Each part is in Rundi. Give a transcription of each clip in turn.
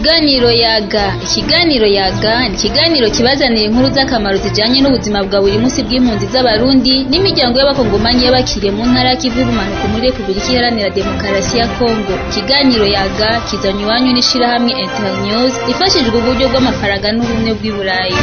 Ikiganiro yaga ikiganiro yaga ni ikiganiro kibazanira inkuru z'akamaro zijanye n'ubuzima bwa buri munsi bw'impunzi z'abarundi n'imiryango y'abakongomanyi y'abakiriye mu ntara y'ikivu y'ubumanuko muri repubulika iharanira demokarasi ya kongo ikiganiro yaga kizanye iwanyu n'ishirahamwe internews ifashijwe uburyo bw'amafaranga n'ubumwe bw'i burayi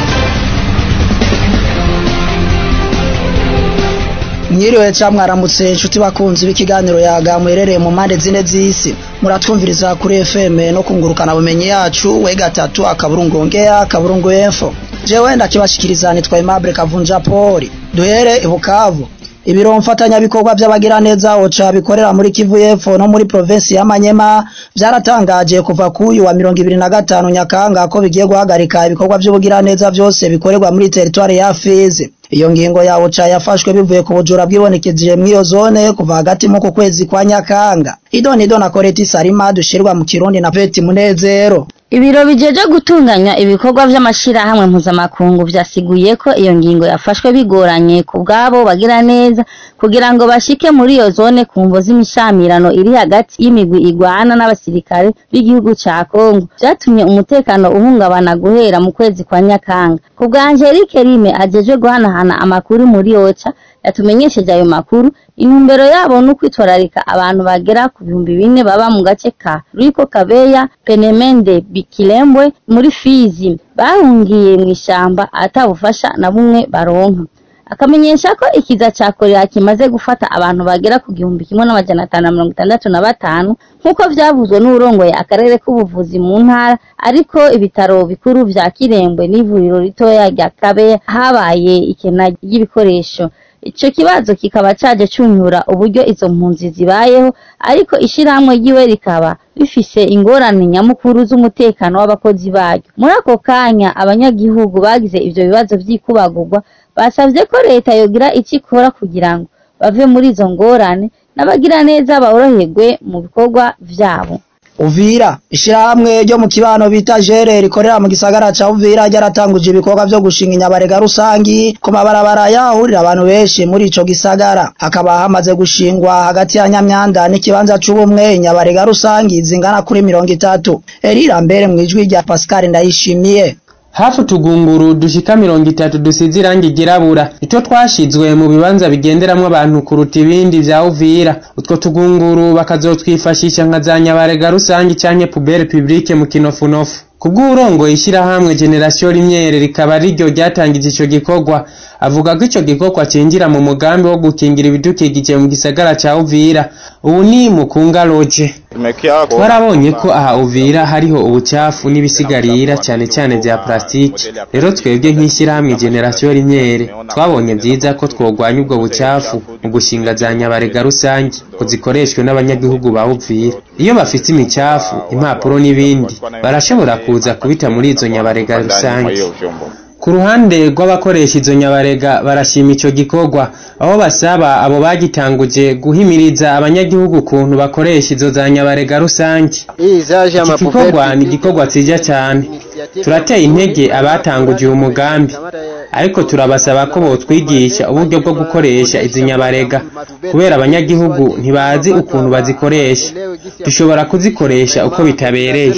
mwiriwe ca mwaramutse inshuti bakunzi b'ikiganiro yaga muherereye mu mpande zine z'isi muratwumviriza kuri fm no kungurukana bumenyi yacu we gatatu akaburungu ongea akaburungu info jewe ndakibashikiriza nitwa Aimable Kavunja Poli duhere i Bukavu ibiro mfatanyabikorwa by'abagiraneza oca bikorera muri Kivu y'Epfo no muri provinsi ya Manyema byaratangaje kuva kuyu wa mirongo ibiri na gatanu Nyakanga ko bigiye guhagarika ibikorwa by'ubugiraneza byose bikorerwa muri teritwari ya Fizi iyo ngingo ya oca yafashwe bivuye ku bujura bwibonekeje mw'iyo zone kuva hagati mu ku kwezi kwa Nyakanga idoni idona Koreti Salima dushirwa mu Kirundi na Peti Munezero Ibiro bijeje gutunganya ibikorwa vy'amashirahamwe mpuzamakungu vyasiguye ko iyo ngingo yafashwe bigoranye ku bwabo bagira neza kugira ngo bashike muri iyo zone ku mvo z'imishamirano iri hagati y'imigwi igwana n'abasirikare b'igihugu ca Kongo vyatumye umutekano uhungabana guhera mu kwezi kwa Nyakanga ku bwa Angelique Rime ajejwe guhanahana amakuru muri Ocha yatumenyesheje ayo makuru intumbero yabo ni ukwitwararika abantu bagera ku bihumbi bine baba mu gace ka Riko Kabeya Penemende Bikilembwe muri Fizi bahungiye mu ishamba atabufasha na bumwe baronka akamenyesha ko ikiza ca korera kimaze gufata abantu bagera ku gihumbi kimwe n'amajana atanu na mirongo itandatu na batanu nk'uko vyavuzwe n'uwurongoye akarere k'ubuvuzi mu ntara ariko ibitaro bikuru vya Kirembwe n'ivuriro ritoya rya Kabeya habaye ikena ry'ibikoresho ico kibazo kikaba caje cunyura uburyo izo mpunzi zibayeho ariko ishirahamwe ryiwe rikaba bifise ingorane nyamukuru z'umutekano w'abakozi baryo muri ako kanya abanyagihugu bagize ivyo bibazo vy'ikubagurwa basavye ko leta yogira ico ikora kugira ngo bave muri izo ngorane n'abagira neza boroherwe mu bikorwa vyabo Uvira ishirahamwe ryo mu kibano bita jere rikorera mu gisagara ca Uvira ryaratanguje ibikorwa vyo gushinga inyabarega rusangi ku mabarabara yahurira abantu benshi muri ico gisagara hakaba hamaze gushingwa hagati ya Nyamyanda n'ikibanza c'ubumwe inyabarega rusangi zingana kuri mirongo itatu erira mbere mwijwi rya Pascal Ndayishimiye hafi utugunguru dushika mirongo itatu dusize irangi ryirabura nitwo twashizwe mu bibanza bigenderamwo abantu kuruta ibindi vya Uvira utwo tugunguru bakazotwifashisha nka za nyabarega rusangi canke pubere publique mu kinofunofu kubw'urongoye ishirahamwe generation rimyere rikaba riryo ryatangije ico gikorwa avuga ko ico gikorwa cinjira mu mugambi wo gukingira ibidukikije mu gisagara ca Uvira ubu ni mukunga loje twarabonye ko aha Uvira hariho ubucafu n'ibisigarira cyane cyane vya plastiki rero twebwe nk'ishyirahamwe generation rimyere twabonye vyiza ko twogwanya ubwo bucafu mu gushinga za nyabarega rusangi ko zikoreshwe n'abanyagihugu ba Uvira iyo bafite imicafu impapuro n'ibindi barashobora kuza kubita muri izo nyabarega rusange ku ruhande rw'abakoresha izo nyabarega barashima ico gikorwa aho basaba abo bagitanguje guhimiriza abanyagihugu ukuntu bakoresha izo za nyabarega rusange iki gikorwa ni igikorwa cija cyane turateye intege abatanguje uyu mugambi ariko turabasaba ko botwigisha uburyo bwo gukoresha izi nyabarega kubera abanyagihugu ntibazi ukuntu bazikoresha dushobora kuzikoresha uko bitabereye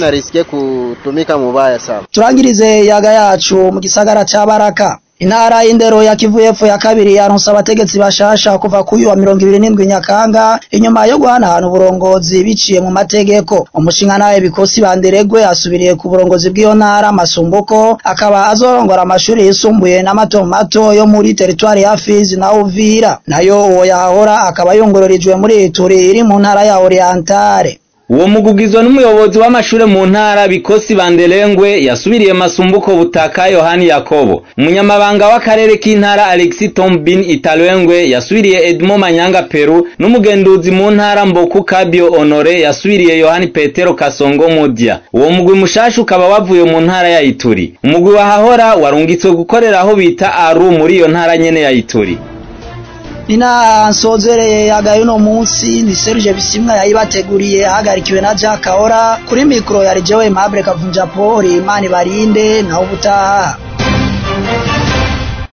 turangirize yaga yacu mu gisagara ca Baraka Intara y'indero ya Kivu y'Epfo ya kabiri yaronse abategetsi bashasha kuva kuyu wa mirongo ibiri n'indwi Nyakanga inyuma yo guhanahana uburongozi biciye mu mategeko umushinga nawe bikosi banderegwe asubiriye ku burongozi bw'iyo ntara Masumbuko akaba azorongora amashuri yisumbuye n'amato mato yo muri teritwari ya Fizi na Uvira nayo uwo yahora akaba yongororijwe muri Ituri iri mu ntara ya Orientale uwo mugugizwa n'umuyobozi w'amashure mu ntara bikosi banderengwe yasubiriye masumbuko butaka yohani yakobo umunyamabanga w'akarere k'intara alexis tombin italwengwe yasubiriye edmo manyanga peru n'umugenduzi mu ntara mboku kabio honore yasubiriye yohani petero kasongo mudia uwo mugwi mushasha ukaba wavuye mu ntara ya ituri umugwi wahahora warungitswe gukorera aho bita aru muri iyo ntara nyene ya ituri Nina nsozereye yagaye uno munsi ni Serge Bisimwa yayibateguriye ahagarikiwe na Jack Kahora kuri mikro ya Rejewe Mable Kavunja Poli Imani Barinde na ubutaha